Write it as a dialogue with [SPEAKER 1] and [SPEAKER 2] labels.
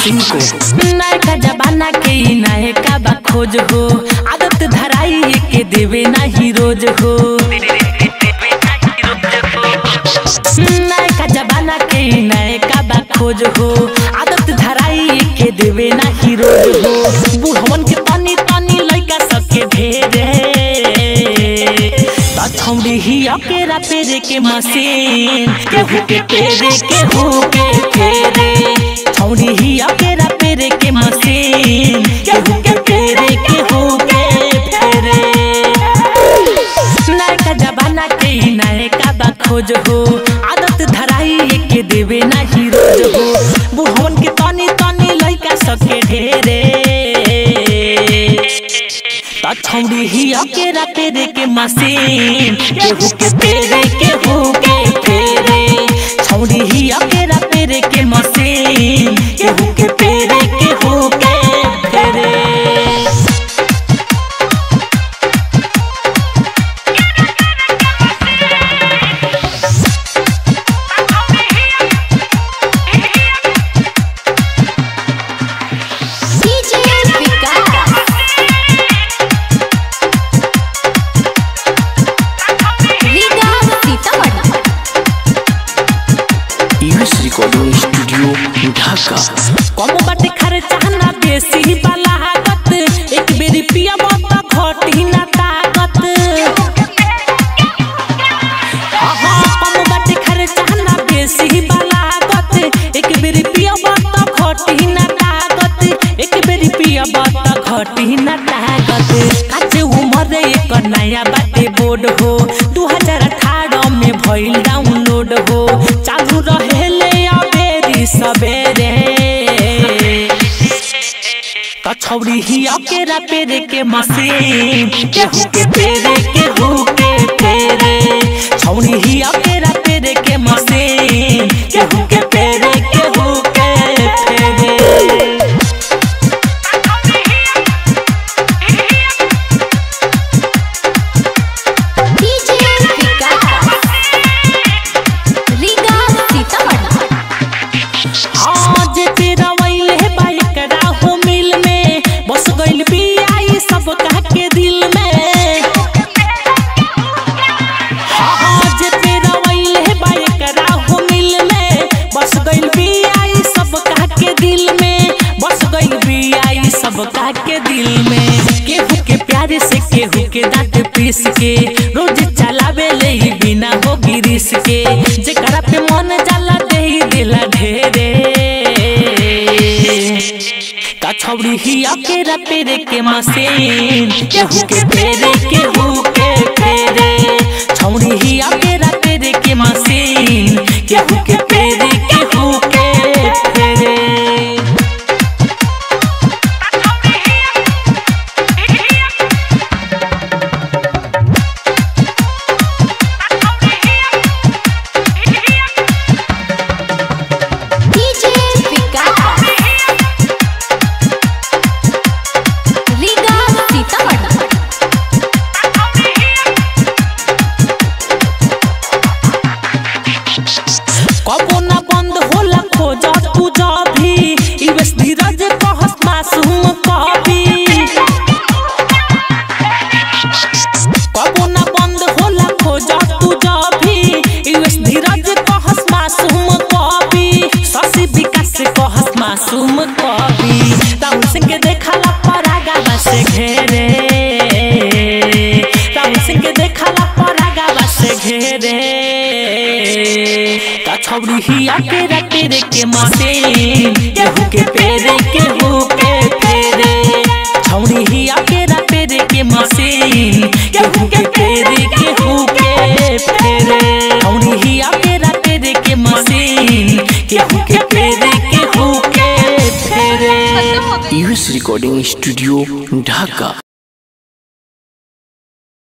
[SPEAKER 1] machine को
[SPEAKER 2] नयका जमाना के ई नयका बा खोज हो आदत धराई के देवे नाही रोज हो नयका जमाना के ई नयका बा खोज हो आदत धराई के देवे नाही रोज हो बुढ़वन के तनी तनी लइका सबके ढेरे छौड़ी ही अकेरा पेरे के मशीन केहू के पेरे केहू के फेरे छौड़ी ही अकेरा पेरे के मशीन केहू के पेरे केहू के फेरे नयका जमाना के ही नयका बा खोज हो आदत धराई के देवे नाही रोज हो बुढ़वन के तनी तनी लइका सबके ढेरे छौड़ी ही अकेरा पेरे के मशीन केहू के पेरे केहू के फेरे छौड़ी ही अकेरा पेरे के मशीन केहू के पेरे केहू के फेरे
[SPEAKER 3] DJ Vikas Riga Sitamarhi
[SPEAKER 1] US recording studio Dhaka
[SPEAKER 2] कम बाटे खर्चा ना बेसी वाला लागत एक बेरी पिया मत घटी ना ताकत आहा, कम बाटे खर्चा ना बेसी वाला लागत एक बेरी पिया मत घटी ना ताकत एक बेरी पिया मत घटी ना ताकत काचे उमर एक नया बाटे बोर्ड हो 2018 में भइल डाउनलोड हो चालू रहेले अबेरी सबेरे कछौड़ी ही अकेरा पेरे के मशीन केहू के पेरे केहू के पेरे छौड़ी ही अकेरा पेरे के मशीन केहू के पेरे केहू के पेरे
[SPEAKER 3] डीजे विकास रीगा सीतामढ़ी
[SPEAKER 2] हाँ जे तेरा वैले बाइक राहो मिल में बस गइल बियाई सब कह के दिल में हाँ हाँ जे तेरा वैले बाइक राहो मिल में बस गइल बियाई सब कह के दिल में बस गइल बियाई सब कह के दिल में केहू के प्यारे से केहू के दांत पीस के रोज चलावे ले ही बिना हो गिरिस के जेकरा पे मन जाला दे ही दिला ढेरे कछौड़ी ही अकेरा पेरे के मशीन केहू के पेरे केहू के पेरे छौड़ी ही अकेरा पेरे के मशीन केहू के पेरे केहू के पेरे
[SPEAKER 3] डीजे विकास रीगा सीतामढ़ी
[SPEAKER 2] कबो ना बंद होला खोज तू भी इवेस धीरज कहस मासूम कभी कबो ना बंद होला खोज तू भी इवेस धीरज कहस मासूम कभी शशि विकास कहस मासूम कभी राहुल सिंह के देखला परागा से घेरे राहुल सिंह के देखला परागा से घेरे छौड़ी ही अकेरा तेरे के मशीन केहू के पेरे केहू के फेरे छौड़ी ही अकेरा तेरे के मशीन केहू के पेरे केहू के फेरे छौड़ी ही अकेरा तेरे के मशीन केहू के पेरे केहू के फेरे
[SPEAKER 1] यूएस रिकॉर्डिंग स्टूडियो ढाका